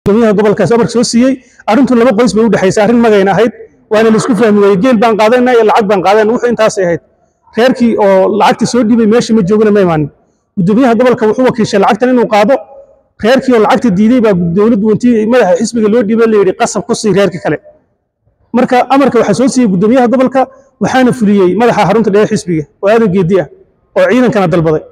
gudoomiyaha gobolkaas amar soo siiyey arrintu laba qoys bay u dhexaysay arrin magayna ahayd waana la isku fahmi waayey geel baan qaadayna iyo lacag baan qaadayna wuxuu intaasay ahayd reerkii oo lacagta soo dhiibay meesha ma joogina ma imaanin gudoomiyaha gobolka wuxuu wakiishay lacagtan inuu qaado reerkii oo lacagta diiday baa dowladdu intii madaxa xisbiga loo dhiibay la yidhi qasab ku sii reerka kale marka amarka waxaa soo siiyey gudoomiyaha gobolka waxaana fuliyey madaxa xarunta dhexe xisbiga oo aadan geedi ah oo ciidankana dalbaday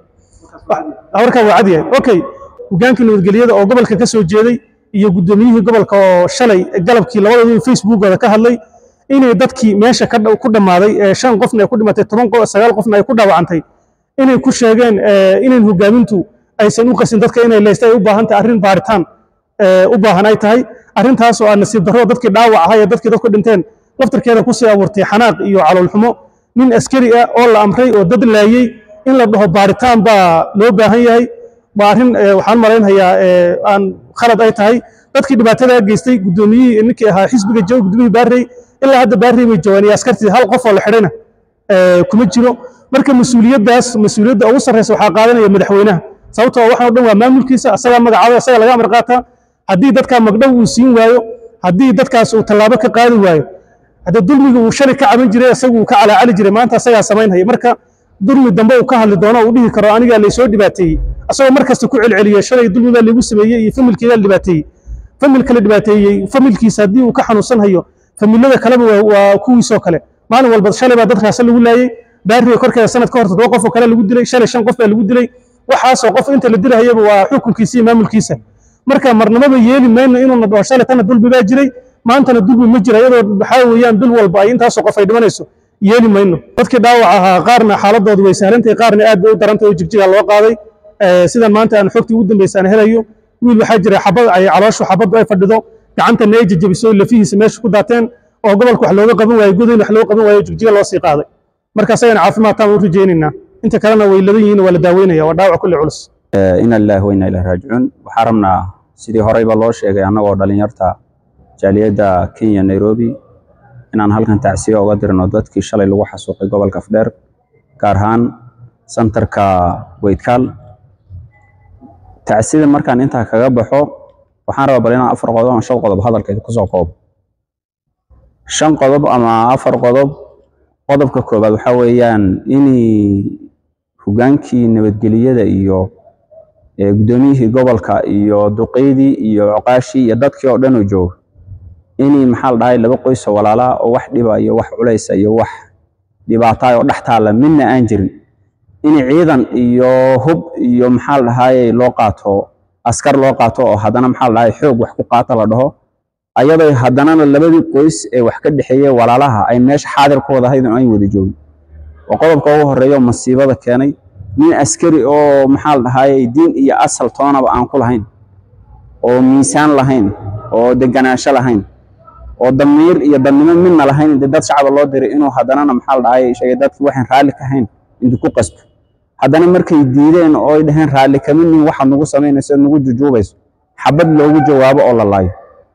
warkaa waa cad yahay okay hogaankii nabadgelyada oo gobolka ka soo jeeday iyo gudoomiyihii gobolka oo shalay galabkii labadooda facebookooda ka hadlay inay dadkii meesha ka dha- ku dhammaaday ee shan qofna ay ku dhimatay toban qof sagaal qofna ay ku dhaawacantay inay ku sheegeen eh, inayn hogaamintu aysan u qasin dadka inay leysta ay u baahan tahay arrin baaritaan eh, u baahan ay tahay arrintaas oo aan nasiib darro dadkii dhaawac ahaa ee dadkii dadku dhinteen laftarkeeda kusii abuurtay xanaaq iyo caloolxumo nin askari ah oo la amray oo dad laayey in la dhaho baaritaan baa loo baahan yahay waa arrin eh, waxaan malaynayaa eh, aan khalad ay tahay dadkii dhibaatada geystay gudoomiyihii ninkii ahaa xisbiga jooga gudoomiyihii baarrey ilaa hadda baarrey bay joogaan iyo askartii hal qof oo la xidhayna eh, kuma jiro marka mas-uuliyaddaas mas-uuliyadda ugu sarreysa waxaa qaadanaya madaxweynaha sababtoo ah waxaan o dhan waa maamulkiisa asagaa magacaabay asagaa laga amar qaataa haddii dadkaa magdhow uu siin waayo haddii dadkaas uu tallaabo ka qaadi waayo hadda dulmiga uu shalay ka caban jiray isagu uu ka calaacali jiray maanta asagaa samaynhaya marka dulmi dambe uu ka hadli doono uu dhihi karo anigaa laysoo dhibaateeyey asagoo markasta ku celceliya shalay dulmi baa laygu sameeyey iyo familkeedaa la dhibaateeyey familka la dhibaateeyey familkiisa haddii uu ka xanuunsan hayo familada kaleba waa- waa kuwiisoo kale maalin walba shalay baa dadkaasa lagu laayey baariga korkeeda sanad ka hor toddoba qof oo kale lagu dilay shalay shan qof baa lagu dilay waxaasoo qof inta la dilahayaba waa xukunkiisa iyo maamulkiisa marka marnamaba yeeli mayno inuuna dhaho shalay tana dulmi baa jiray maantana dulmi ma jira iyadoo waxaa weeyaan dul walba ay intaasoo qof ay dhimanayso yeeli mayno dadkii dhaawac ahaa qaarna xaaladoodu way sahlantahay qaarna aad bay u darantahay oo jigjiga loo qaaday Eh, sidan maanta aan xogtii ugu dambaysa aan helayo wiil waxaa jira xabad ay calooshu xabaddu ay fadhido gacantana ay jejebiso lafihiisa meesha ku daateen oo gobolka wax looga qaban waayo godayn wax looga qaban waayo jigjiga loo sii qaaday marka asagana caafimaad taan u rajaynaynaa inta kalena way ladan yihiin waa la daaweynaya waa dhaawac kulli culus ina lillahi wa inna ilaihi raajicuun waxaan rabnaa sidii horeyba loo sheegay annagoo dhalinyarta jaaliyadda kenya nairobi inaan halkan tacsiyo uga dirno dadkii shalay lagu xasuuqay gobolka afdheer gaar ahaan santarka weydkaal tacsida markaan intaa kaga baxo waxaan rabaa bal inaan afar qodob ama shan qodob hadalkeeda kusoo koobo shan qodob ama afar qodob qodobka koobaad waxaa weeyaan inay hogaankii nabadgeliyada iyo ee gudoomiyihii gobolka iyo duqeydii iyo coqaashii iyo dadkii oo dhan oo jooga inay maxaa la dhahay laba qoys oo walaalaa oo wax dhiba iyo wax culaysa iyo wax dhibaataay oo dhex taalla midna aan jirin in ciidan iyo hub iyo maxaa la dhahay loo qaato askar loo qaato oo haddana maxaa la dhahay xoog wax ku qaata la dhaho ayadoo haddanana labadii qoys ee wax ka dhexeeyey walaalaha ay meesha xaadir ku wada ahayd oo ay wada joogin oo qodobka ugu horeeya oo masiibada keenay nin askari oo maxaa la dhahay diin iyo asal toonaba aan ku lahayn oo miisaan lahayn oo deganaansho lahayn oo damiir iyo dadnimo midna lahayn inta dad shacaba loo diray inuu haddanana maxaa la dhahay sheegay dadkii waxaan raalli ka hayn intuu ku qasbo haddana markay diideen oo ay dhaheen raalli kama nin waxaad nagu samaynayso nagu jujuubayso xabad loogu jawaabo oo la laayo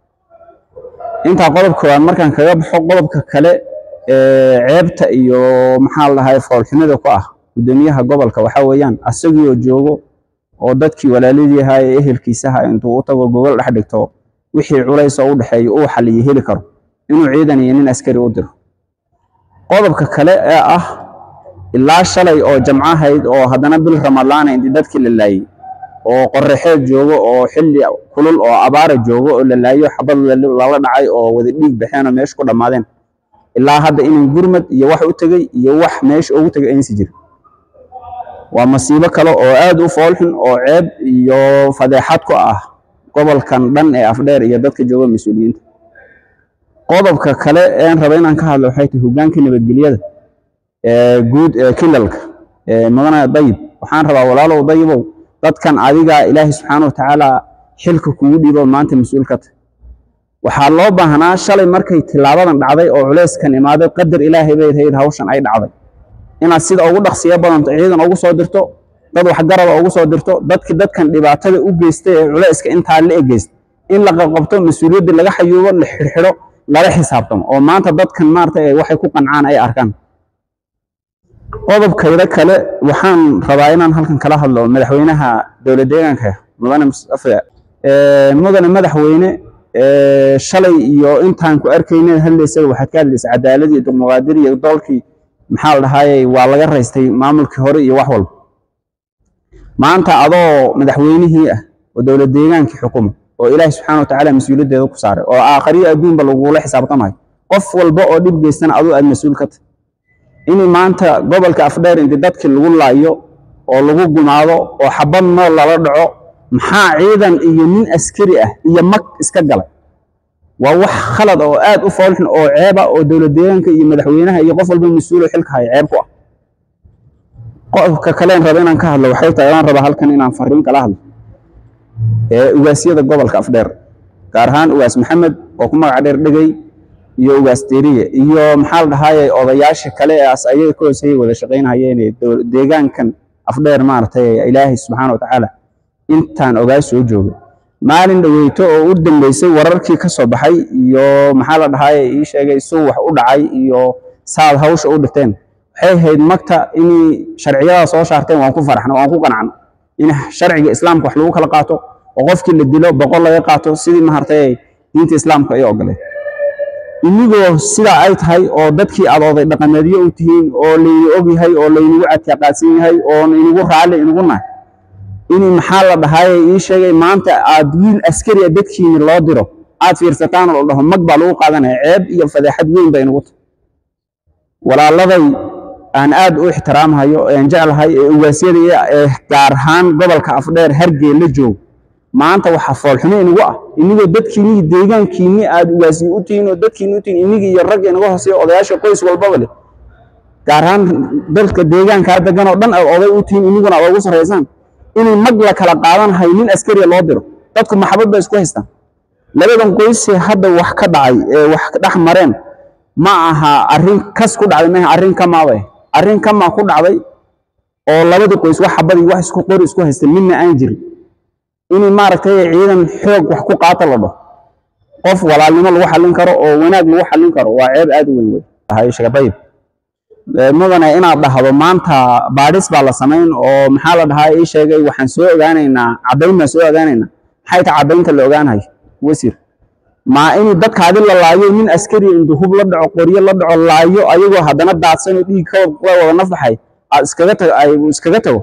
intaa qodob koowaad markaan kaga baxo qodobka kale ee ceebta iyo maxaa la dhahay foolxumada ku ah gudoomiyaha gobolka waxaa weeyaan asagii oo joogo oo dadkii walaaladii ahaa ee ehelkiisa ahaa intuu u tago gogol dhex dhigto wixii culays oo u dhexeeya uu xaliyo heli karo inuu ciidan iyo nin askari u diro qodobka kale ee ah ilaa shalay oo jamco ahayd oo haddana bil ramadaana intii dadkii la laayey oo qorraxeed joogo oo xilli kulul oo abaara joogo oo la laayo xabad la- lala dhacay oo wada dhiig baxeen oo meesha ku dhammaadeen ilaa hadda inan gurmad iyo wax u tegey iyo wax meesha ugu tegay aynsi jirin waa masiibo kale oo aad u foolxun oo ceeb iyo fadeexad ku ah gobolkan dhan ee afdheer iyo dadka jooga mas-uuliyiinta qodobka kale een raba inaan ka hadlo waxay tahay hoggaanka nabadgelyada ee guud ee kilalka ee mudane dayib waxaan rabaa walaalow dayibow dadkan adiga ilaahay subxaana watacaala xilka kugu dhiibo maanta mas-uul ka tahay waxaa loo baahnaa shalay markay tilaabadan dhacday oo culeyskan imaaday qadar ilaahay bay ahayd hawshan ay dhacday inaad sida ugu dhaqsiya badanto ciidan ugu soo dirto dad waxgarada ugu soo dirto dadki dadkan dhibaatada u geystay ee culeyska intaa la egeyst in la qabqabto mas-uuliyadda laga xayuubo la xirxidho lala xisaabtamo oo maanta dadkan maarata ay waxay ku qancaan ay arkaan qodobkayda kale waxaan rabaa inaan halkan kala hadlo madaxweynaha dowlad deegaanka mudane mustafa mudane madaxweyne shalay iyo intaan ku arkayna hadlaysay waxaad ka hadlaysa cadaalad iyo dimuqraadir iyo doolkii maxaa la dhahaayey waa laga raystay maamulkii hore iyo wax walba maanta adoo madaxweynihii ah oo dowlad deegaankii xukuma oo ilaahi subxaana wa tacaala mas-uuliyaddeeda ku saaray oo aakhariyo adduunba lagula xisaabtamayo qof walba oo dhib geystana aduu aad mas-uul ka tahay inay maanta gobolka afdheer inti dadkii lagu laayo oo lagu gumaado oo xabad nool lala dhaco maxaa ciidan iyo nin askari ah iyo mag iska galay waa wax khalad oo aad u foolxun oo ceeba oo dowlad deegaanka iyo madaxweynaha iyo qof walba mas-uuloo xilka haya ceeb ku ah qofka kaleen raba inaan ka hadlo waxay tahay waan rabaa halkan inaan fariin kala hadlo ee ugaasyada gobolka afdheer gaar ahaan ugaas maxamed oo ku magac dheer dhegey iyo ugaas deriye iyo maxaa la dhahaaye odayaasha kale ee as ayaga ka hooseeyay wada shaqaynayeen deegaankan afdheer maaragtay ilaahay subxaana wa tacaala intaan ogaa soo joogay maalin dhaweyto oo u dambeysay wararkii ka soo baxay iyo maxaa la dhahaaye ii sheegay suu wax u dhacay iyo saad hawsha u dhigteen waxay ahayd magta inay sharciyada soo saarteen waan ku faraxno waan ku qanacno in sharciga islaamka wax lagu kala qaato oo qofkii la dilo boqol laga qaato sidii maartay diinta islaamka ay ogoleed inigoo sidaa ay tahay oo dadkii aad oday dhaqameedyo u tihiin oo layni og yahay oo laynigu catiiqaadsan yahay oo inigu raalli inigu nahay in maxaa la dhahaaye ii sheegay maanta aad wiil askari a dadkiini loo diro aad fiirsataan oo la dhaho mag baa lagu qaadanaya ceeb iyo fadeexad weyn bay inugu tahay walaaladay aan aad u ixtiraamhayo aan jeclahay ee ugaasyada ee gaar ahaan gobolka afdheer hargeel la joogo maanta waxaa foolxumo inagu ah inigoo dadkiinii deegaankiinni aad ugaasiy u tihiin oo dadkiinni u tihiin inigii iyo ragga inaga hooseeya odayaasha qoys walbaba leh gaar ahaan dalka deegaankaa degan oo dhan aad oday u tihiin iniguna aad ugu sarraysaan inay mag la kala qaadanhayo nin askariya loo diro dadku maxabad bay isku haystaan labadan qoysee hadda wax ka dhacay ee wax dhex mareen ma aha arrin kas ku dhacday maaha arrin kamaabay arrin kamaa ku dhacday oo labadii qoys wax xabadii wax isku qori isku haystay midna aan jirin inay maaragtay ciidan xoog wax ku qaata la dhaho qof walaalnimo lagu xallin karo oo wanaag lagu xallin karo waa ceeb aad u weyn wey shaqadayib mudane inaad dhahdo maanta baadhis baa la samayn oo maxaa la dhahaa ii sheegay waxaan soo ogaanaynaa caddayn baan soo ogaanaynaa maxay tahay caddaynta la ogaanayo wasiir maa in dadkaadi la laayo nin askari intuu hub la dhaco qoryo la dhaco laayo ayagoo haddana daadsan oo dhiig ka wada nafbaxay aad iskaga tago ay iskaga tago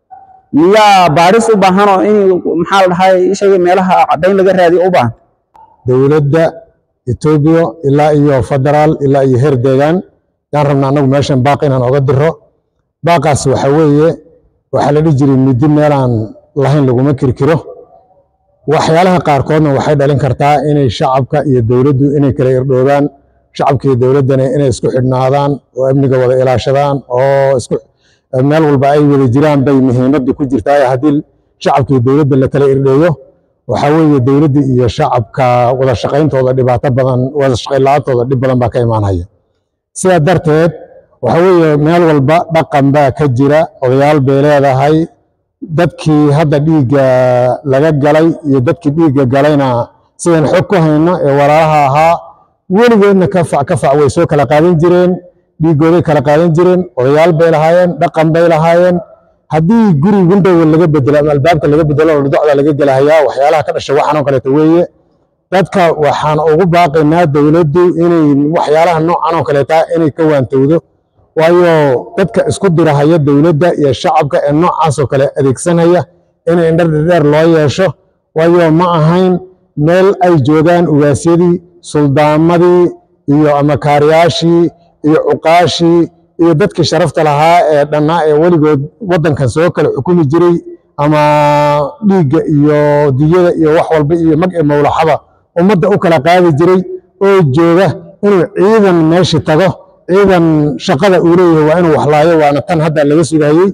miyaa baadhis u baahanoo in maxaa la dhahaa ii sheegay meelaha caddayn laga raadiyo u baahan dowladda etoobiya ilaa iyo federaal ilaa iyo heer deegaan yaan rabna annagu meeshan baaq inaan oga diro baaqaas waxa weeye waxaa la dhihi jiray muddo meelaan lahayn laguma kirkiro waxyaalaha qaarkoodna waxay dhalin kartaa inay shacabka iyo dowladdu inay kala irdhoobaan shacabka iyo dowladdana inay isku xidhnaadaan oo amniga wada ilaashadaan oo isku meel walba ay wada jiraan bay muhiimaddu ku jirtaa haddii shacabka iyo dowladda la kala irdheeyo waxaa weeye dowladda iyo shacabka wada shaqayntooda dhibaato badan wada shaqayn la-aantooda dhib badan baa ka imaanaya sidaa darteed waxa weeye meel walba dhaqan baa ka jira odayaal bay leedahay dadkii hadda dhiigga laga galay iyo dadkii dhiigga galayna sidaan xog ku hayno ee walaalaha ahaa weligoodna ka fac ka fac way soo kala qaadan jireen dhiiggooday kala qaadan jireen odayaal bay lahaayeen dhaqan bay lahaayeen haddii guri windowga laga bedelo ama albaabka laga bedelo oo docda laga gelahayaa waxyaalaha ka dhasha waxaan oo kaleeto weeye dadka waxaan ugu baaqaynaa dowladdu inay waxyaalaha noocan oo kaleeta inay ka waantowdo waayo dadka isku dirahaya dowladda iyo shacabka ee noocaasoo kale adeegsanaya inay indhar dheer loo yeesho waayo ma ahayn meel ay joogaan ugaasyadii suldaamadii iyo amakaariyaashii iyo cuqaashii iyo dadkii sharafta lahaa ee dhannaa ee weligood waddankan soo kale xukumi jiray ama dhiigga iyo diyada iyo wax walba iyo mag ee mawlaxada ummadda u kala qaadi jiray oo jooga inuu ciidan meeshi tago ciidan shaqada uu leeyahay waa inuu waxlaayo waana tan hadda laga sugayey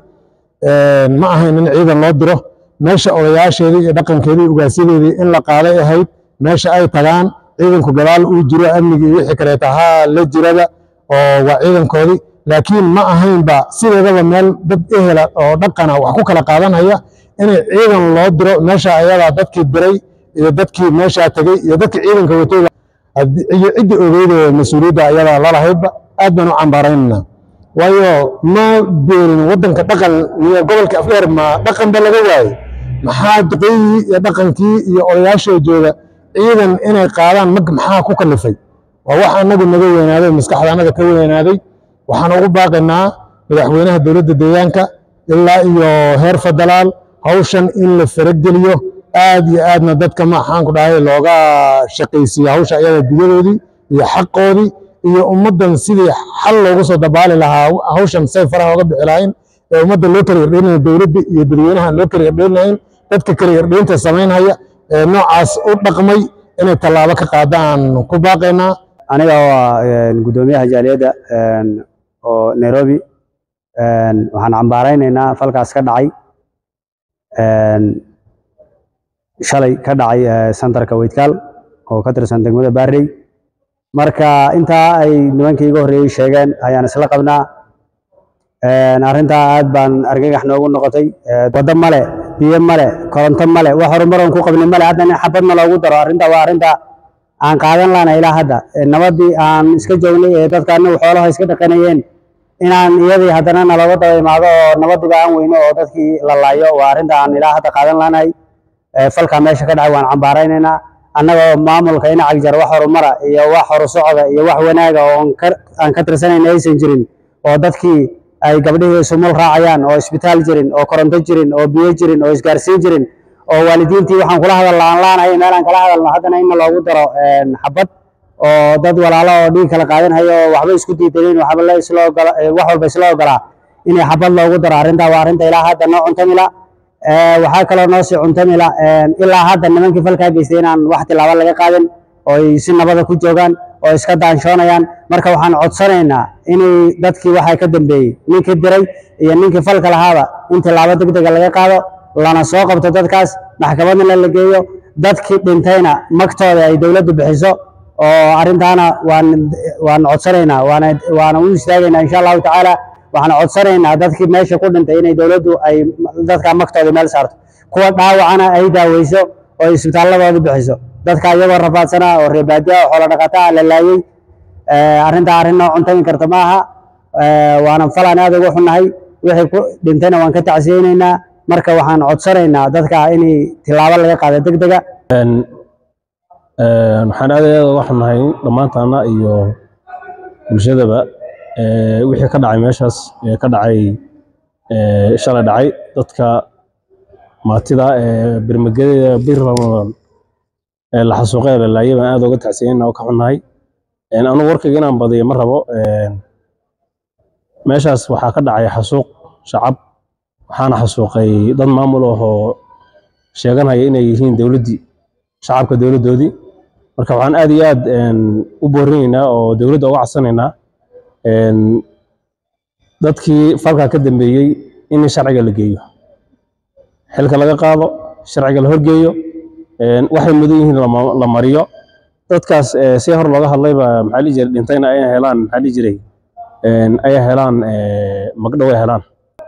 ma ahayn in ciidan loo diro meesha odayaasheedii iyo dhaqankeedii ugaasyadeedii in la qaaday ahayd meesha ay tagaan ciidanku gadaal uu jiro amnigii wixii kaleeta haa la jirada oo waa ciidankoodii laakiin ma ahaynba sideedaba meel dad ehela oo dhaqana wax ku kala qaadanaya inay ciidan loo diro meesha ayadaa dadkii diray iyo dadkii meeshaa tegey iyo dadkii ciidanka watay iyo ciddii ogeydee mas-uuliyadda ayadaa lalahaydba aad baan u cambaaraynana waayo ma beerin waddanka dhaqan iyo gobolka afdheer ma dhaqanba laga waayo maxaa duqeydii iyo dhaqankii iyo odayaashoo jooga ciidan inay qaadaan mag maxaa ku kalifay waa wax anagu naga weynaaday maskaxda annaga ka weynaaday waxaan ugu baaqaynaa madaxweynaha dowladda deegaanka ilaa iyo heer federaal hawshan in la farageliyo aad iyo aadna dadka maxaan ku dhahay looga shaqaysiiyo hawsha iyada digadoodii iyo xaqoodii iyo ummaddan sidii xal loogu soo dabaali lahaa hawshan say faraha oga bixi lahayn ee ummadda loo kala yardheynayo dowladda iyo dadweynahan loo kala yardheynayn dadka kala yardheynta samaynhaya ee noocaas u dhaqmay inay tallaabo ka qaadaan ku baaqaynaa aniga waa guddoomiyaha jaaliyadda oo nairobi waxaan cambaaraynaynaa falkaas ka dhacay shalay ka dhacay santarka weydkaal oo ka tirsan degmada baarley marka intaa ay nimankii iga horreeyey sheegeen ayaan isla qabnaa arrintaa aad baan argagax noogu noqotay waddo male biyo male koronto male wax horumaroon ku qabni male hadda in xabadna loogu daro arrinta waa arrinta aan qaadan lahna ilaa hadda nabadii aan iska joognay ee dadka anagu xoolaha iska dhaqanayeen inaan iyadii haddana nalooga daba imaado oo nabadiba aan weyno oo dadkii la laayo waa arrinta aan ilaa hadda qaadan lahnahay falkaa meesha ka dhacay waan cambaaraynaynaa annagoo maamulka in cagjar wax horumara iyo wax horusocda iyo wax wanaaga oo aan ka tirsanayna aysan jirin oo dadkii ay gabdhihii sumul raacayaan oo isbitaal jirin oo koronto jirin oo biyo jirin oo isgaarsiin jirin oo waalidiintii waxaan kula hadal laan laanahay meelaan kala hadalno haddana inna loogu daro xabad oo dad walaalo oo dhiig kala qaadanhayo oo waxba isku diidanin waxba la isla ogola wax walba isla ogolaa inay xabad loogu daro arrintaa waa arrinta ilaa hadda noo cuntamila waxaa kaloo noo sii cuntamila ilaa hadda nimankii falkaa geystay inaan wax tilaabo laga qaadin oo ay si nabada ku joogaan oo iska daanshoonayaan marka waxaan codsanaynaa inay dadkii waxaa ka dambeeyey ninkii diray iyo ninkii falka lahaaba in tilaabo deg dega laga qaado lana soo qabto dadkaas maxkamadna la geeyo dadkii dhintayna magtooda ay dowladdu bixiso oo arrintaana waan waan codsanaynaa waana waana u istaagaynaa insha allahu tacaala waxaan codsanaynaa dadkii meesha ku dhintay inay dowladdu ay dadka magtooda meel saarto kuwa dhaawacana ay daaweyso oo isbitaaladooda bixiso dadka iyagoo rafaadsanaa oo reebaadiya oo xoolo dhaqataa la laayey arrintaa arrin noo cuntami karta ma aha waana falaan aad ugu xunnahay wixii ku dhintayna waan ka tacsiyeynaynaa marka waxaan codsanaynaa dadka inay tilaabo laga qaado deg dega waxaan aad aad uga xunnahay dhammaantaana iyo bulshadaba wixii ka dhacay meeshaas ee ka dhacay shalay dhacay dadka maatida ee birmageda bir ramadan ee la xasuuqay la laayay baan aad uga tacsiyeyna oo ka xunnahay anigu warkayga inaan badiyo ma rabo meeshaas waxaa ka dhacay xasuuq shacab waxaana xasuuqay dad maamul ah oo sheeganaya inay yihiin dowladdii shacabka dowladdoodii marka waxaan aad iyo aad u boorinaynaa oo dowladda uga codsanaynaa dadkii falkaa ka dambeeyey in sharciga la geeyo xilka laga qaado sharciga la horgeeyo waxay mudan yihiin la mariyo dadkaas si hor looga hadlayba maxaa dhihi jiray dhintayna ay helaan maxaa dhihi jiray ay helaan magdhow ay helaan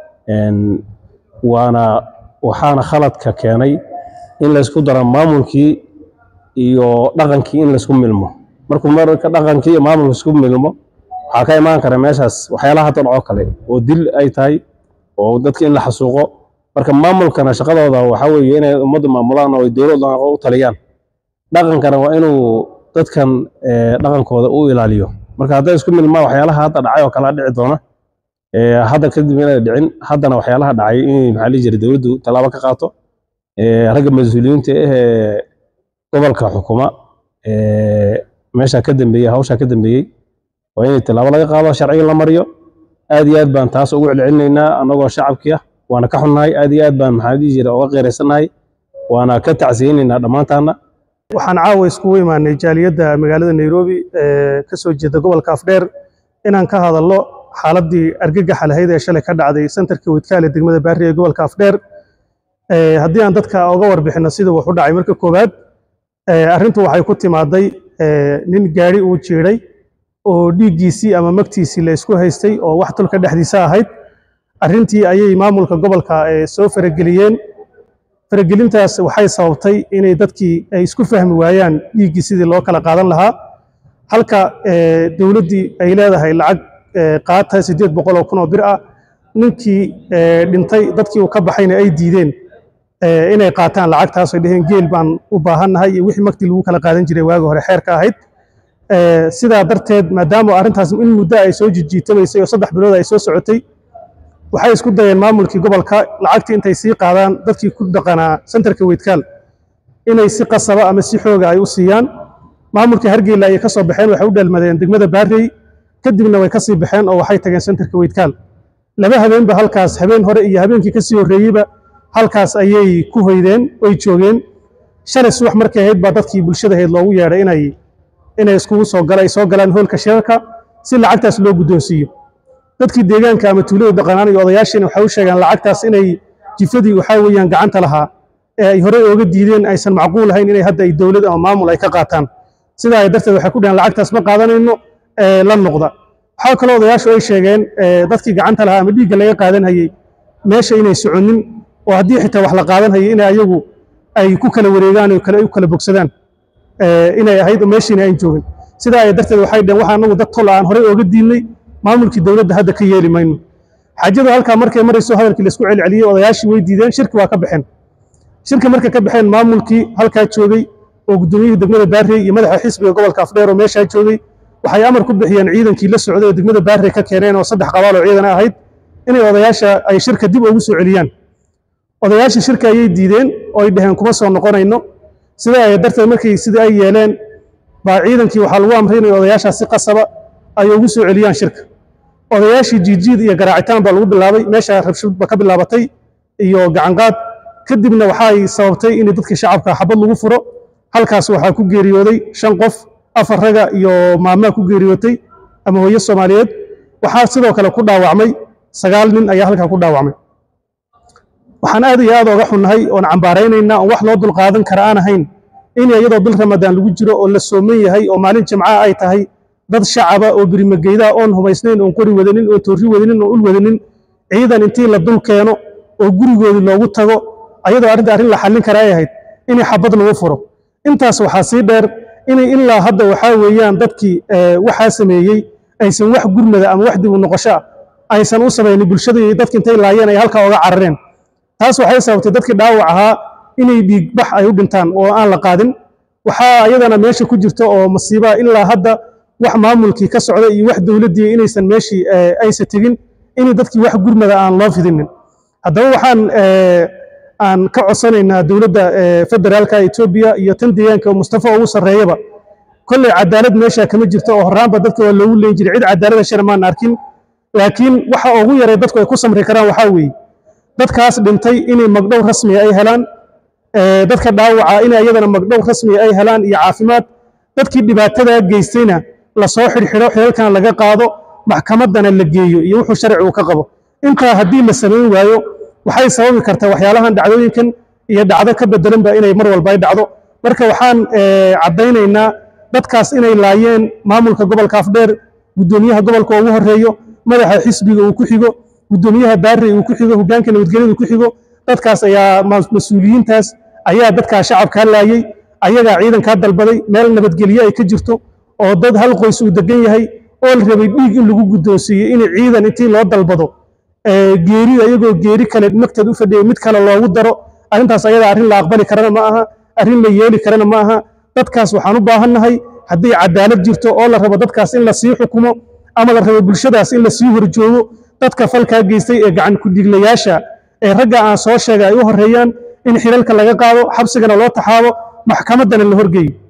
waana waxaana khaladka keenay in laysku daro maamulkii iyo dhaqankii in laysku milmo markuu marka dhaqankii iyo maamulka isku milmo waxaa ka imaan kara meeshaas waxyaalaha hadda dhacoo kale oo dil ay tahay oo dadka in la xasuuqo marka maamulkana shaqadooda waxaa weeye inay ummadda maamulaan oo ay dowladda u taliyaan dhaqankana waa inuu dadkan dhaqankooda u ilaaliyo marka hadday isku milmaa waxyaalaha hadda dhacay oo kale dhici doona hadda kadib inay dhicin haddana waxyaalaha dhacay in maxaa lihi jiray dowladdu tallaabo ka qaato ragga mas-uuliyiinta ah ee gobolka xukuma meesha ka dambeeyey hawsha ka dambeeyey waa inay tallaabo laga qaado sharciga la mariyo aad iyo aad baan taas ugu celcelinaynaa annagoo shacabkii ah waana ka xunnahay aad iyo aad baan maxaa dhihi jiray uga qeeraysanahay waana ka tacsiyeynaynaa dhammaantaana waxaan caawa iskugu imaanay jaaliyadda magaalada nairobi ee ka soo jeeda gobolka afdheer inaan ka hadalno xaaladii argagaxa lahayd ee shalay ka dhacday sentarka widkaale degmada baari ee gobolka afdheer haddii aan dadka oga warbixino sida wax u dhacay marka koowaad arrintu waxay ku timaaday nin gaari uu jiiday oo dhiiggiisii ama magtiisii la isku haystay oo wax tulka dhexdiisa ahayd arrintii ayay maamulka gobolka soo farageliyeen faragelintaas waxay sababtay inay dadkii ay isku fahmi waayaan dhiiggii sidii loo kala qaadan lahaa halka dowladdii ay leedahay lacag qaata siddeed boqol oo kun oo bir ah ninkii dhintay dadkii uu ka baxayna ay diideen eh, inay qaataan lacagtaas ay dheheen geel baan u baahannahay iyo wixii magtii lagu kala qaadan jiray waagi hore xeerka ahayd Eh, sidaa darteed maadaama arrintaas in muddo ay soo jijiitamaysay oo saddex bilood ay soo socotay waxay isku dayeen maamulkii gobolka lacagtii intay sii qaadaan dadkii ku dhaqanaa sentarka weydkaal inay si qasaba ama si xooga ay u siiyaan maamulkii hargeyla ayay ka soo baxeen waxay u dheelmadeen degmada baarey kadibna way ka sii baxeen oo waxay tageen sentarka weydkaal laba habeenba halkaas habeen hore iyo habeenkii kasii horreeyeyba halkaas ayay ku hoydeen oy joogeen shalay subax markay ahayd baa dadkii bulshada ahayd loogu yeedhay inay inay iskugu soo gala ay soo galaan hoolka shirarka si lacagtaas loo guddoonsiiyo dadkii deegaanka ama tuulada dhaqanaan iyo odayaashiina waxay u sheegeen lacagtaas inay jifadii waxaa weeyaan gacanta lahaa ee ay horey ooga diideen aysan macquul ahayn inay hadda ay dowlad ama maamul ay ka qaataan sidaa ay darteed waxay ku dhaheen lacagtaas ma qaadanayno ee la noqda waxaa kaloo odayaashu ay sheegeen ee dadkii gacanta lahaa ama dhiigga laga qaadan hayey meesha inay soconin oo haddii xitaa wax la qaadan hayay inay ayagu ay ku kala wareegaan oo kale u kala bogsadaan ee, inay ahayd oo meeshiina aan joogin sidaa ay darteed waxay dhaheen waxaa anagu dad tol aan horey ooga diidnay maamulkii dowladda hadda ka yeeli mayno xaajadu halkaa markay marayso hadalkii laisku celceliyey odayaashii way diideen shirki waa ka baxeen shirka markay ka baxeen maamulkii halkaa joogay oo guddoomiyihii degmada baarey iyo madaxa xisbiga gobolka afdheer oo meeshaa joogay waxay amar ku bixiyeen ciidankii la socday oo degmada baarey ka keeneen oo saddex qabaal oo ciidan ahayd inay odayaasha ay shirka dib ugu soo celiyaan odayaashii shirka ayay diideen oo ay dhaheen kuma soo noqonayno sidaa ay darteed markii sidii ay yeeleen baa ciidankii waxaa lagu amray inay odayaashaas si qasaba ay ugu soo celiyaan shirka odayaashii jiijiid iyo garaacitaan baa lagu bilaabay meesha rabshad ba ka bilaabatay iyo gacanqaad kadibna waxay sababtay in dadkii shacabka xabad lagu furo halkaas waxaa ku geeriyooday shan qof afar raga iyo maamaa ku geeriyootay ama hooyo soomaaliyeed waxaa sidoo kale ku dhaawacmay sagaal nin ayaa halkaa ku dhaawacmay waxaan aad iyo aad oga xunnahay oon cambaaraynaynaa oon wax loo dulqaadan kara aan ahayn in iyadoo bil ramadaan lagu jiro oo la sooman yahay oo maalin jimca ay tahay dad shacaba oo birimageyda oon hubaysnayn oon qori wadanin oon toorri wadanin oon ul wadanin ciidan intii la dul keeno oo gurigoodii loogu tago ayadoo arrinta arrin la xallin kara ay ahayd inay xabad lagu furo intaas waxaa sii dheer inay ilaa hadda waxaa weeyaan dadkii eh, waxaa sameeyey aysan wax gurmada ama wax dib u noqosho ah aysan u samaynin bulshada iyo dadki intay laayeen ay halkaa oga carareen taas waxay sababtay dadkii dhaawac ahaa inay dhiigbax ay u dhintaan oo aan la qaadin waxaa ayadana meesha ku jirta oo masiibaa ilaa hadda wax maamulkii ka socda iyo wax dowladdii inaysan meeshii eh, aysa tegin inay dadkii wax gurmada aan loo fidinin haddaba waxaan eh, aan ka codsanaynaa dowladda eh, federaalka etoobiya iyo tan deegaanka oo mustafa ugu sarreeyaba kolley cadaalad meesha kama jirto oo horraanba dadka waa loogu leen jiray cid cadaalada shar maan arkin laakiin waxa ugu yaray dadku ay ku samri karaan waxaa weeye dadkaas dhintay inay magdhow rasmiya ay helaan ee, dadka dhaawaca in ayadana magdhow rasmiya ay helaan iyo caafimaad dadkii dhibaatada geystayna lasoo xidhxidho xilalkan laga qaado maxkamaddana la geeyo iyo wuxuu sharcigu ka qabo intaa haddii la samayn waayo waxay sababi kartaa waxyaalahan dhacdooyinkan iyo dhacdo ka bedelanba inay mar walba ay dhacdo marka waxaan ee, caddaynaynaa dadkaas inay laayeen maamulka gobolka afdheer guddoomiyaha gobolka ugu horeeyo madaxa xisbiga uu ku xigo guddoomiyaha baarey uu ku xigo hoggaanka nabadgelyada ku xigo dadkaas ayaa ma- mas-uuliyiintaas ayaa dadkaa shacabkaa laayey ayagaa ciidankaa dalbaday meel nabadgelyo ay ka jirto oo dad hal qoys uu degan yahay oo la rabay dhiig in lagu guddoonsiiyo in ciidan intii loo dalbado ee, geeri ayagoo geeri kale magteed u fadhiya mid kale loogu daro arrintaas ayada arrin la aqbali karana ma aha arrin la yeeli karana ma aha dadkaas waxaan u baahannahay haddii cadaalad jirto oo la rabo dadkaas in la sii xukumo ama la rabo bulshadaas in la sii horjoogo dadka falkaa geystay ee gacan ku-dhiglayaasha ee ragga aan soo sheegay ay u horeeyaan in xilalka laga qaado xabsigana loo taxaabo maxkamaddana la horgeeyo